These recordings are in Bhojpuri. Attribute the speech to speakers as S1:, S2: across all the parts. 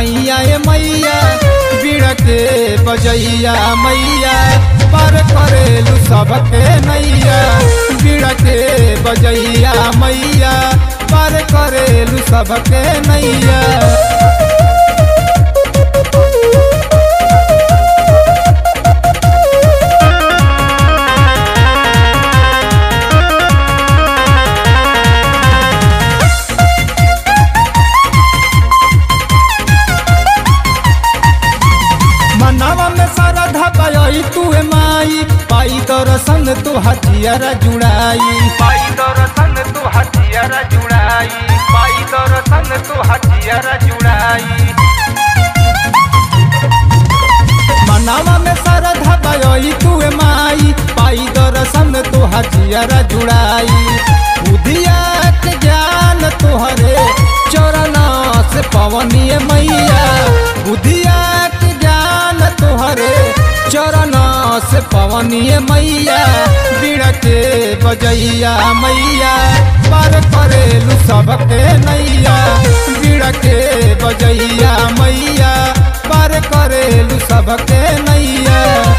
S1: पैया ए मैया बीड़ा के बजैया मैया पर करेलू सबके नैया बीड़ा के बजैया मैया पर करेलू सबके नैया मनावा में सारा धपाई तू माई पाई दर्शन तू हथियार जुड़ाई
S2: पाई दर्शन तू हथियार जुड़ाई पाई दर्शन तू हथियार जुड़ाई
S1: मनावा में सारा धपाई तू माई पाई दर्शन तू हथियार जुड़ाई बुधिया के ज्ञान तुहरे चरण से पवनीय मैया बुधिया के ज्ञान तुहरे चरण से पवनीय मैया बीड़ा के बजैया मैया पर करेलू सबके नैया बीड़ा के बजैया मैया पर करेलू सबके नैया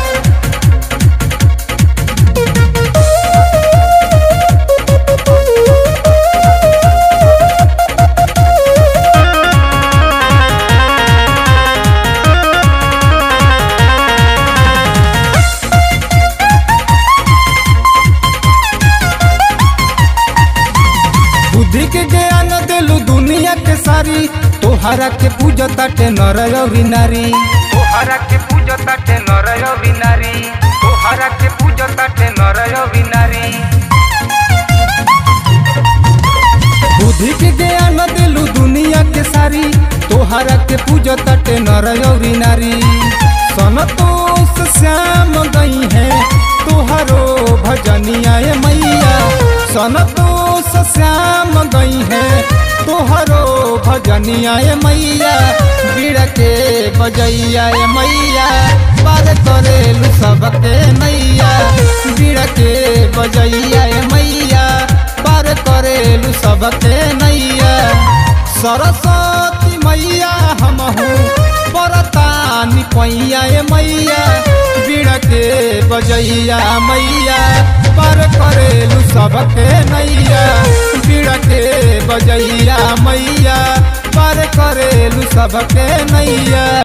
S1: बुद्धि के ज्ञान दिलू दुनिया के सारी तोहरा के पूजा ताटे नर अउरी नारी
S2: तोहरा के पूजता ते नर अविनारी तोहरा के पूजता ते नर अविनारी
S1: बुद्धि के ज्ञान दिलू दुनिया के सारी तोहरा के पूजा ताटे नर अउरी नारी संतोष श्याम गई है तोहरो भजनिया ए मैया संतोष श्याम गई है तोहरो भजनिया ए मैया बीड़ के बजैया ए मैया पार करेलू सबके नैया बीड़ के बजैया ए मैया पार करेलू सबके नैया सरस्वती मैया हमहू परतानी पैया ए मैया बीड़ के बजैया मैया पार करेलू सबके नैया बीड़ के बजैया मैया पार करेलू सबके नैया